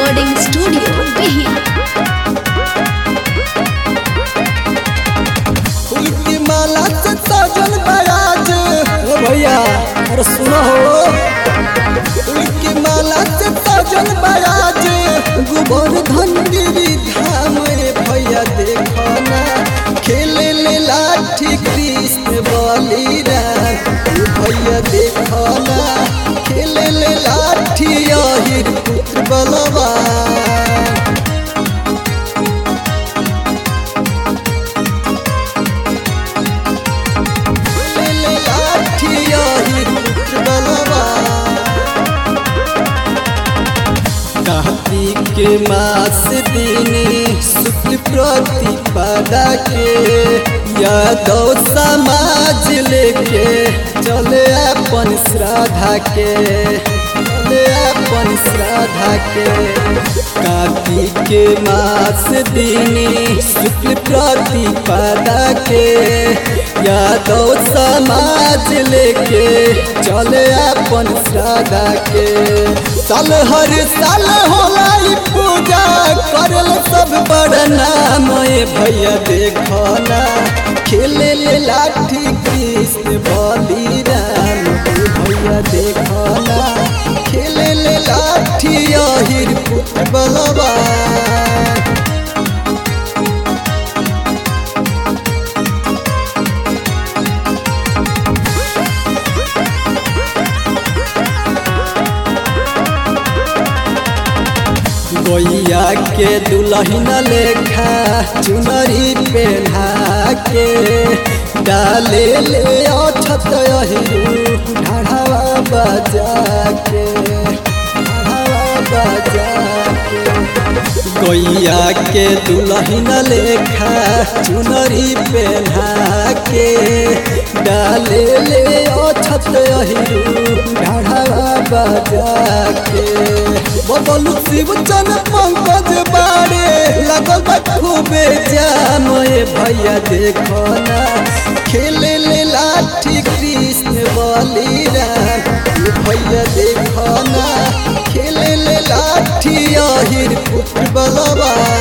Recording Studio, Behia. फूल की माला से सजल बराज ओ भैया अरे सुनो हो फूल की माला से सजल बराज गोबर धनगिरी धाम रे भैया देखो ना खेले ले लाठी कृष्ण बलिराम ओ भैया देखो ना खेले ले लाठी अहिर पुत्र बलवान ले लाठी अहिर पुत्र बलवान कार्तिक के मास दिनी शुक्ल प्रतिपदा के यादव समाज लेके चले अपन श्राद्धा के चले अपन श्राद्धा के कार्तिक के मास दिनी शुक्ल प्रतिपदा के यादव समाज लेके चले अपन श्राद्धा के साल हर साल होला ई पूजा करल सब बड़ नाम ए भैया देखो ना खेले ले लाठी कृष्ण बलिराम ए भैया देखो ना खेले ले लाठी अहिर पुत्र बलवान गोइया के दुल्हन लेखा चुनरी पहना के डाले ले अछत अहिरू ढाढ़ावा बजा के ढाढ़ावा बजा के गोइया के दुल्हन लेखा चुनरी पहना के डाले ले अछत अहिरू ढाढ़ावा बजा के बदलू शिव चन पंकज बारे लगल बा खूबे जाम ए भैया देखो ना खेले ले लाठी कृष्ण बलिराम ए भैया देखो ना खेले ले लाठी अहिर पुत्र बलवान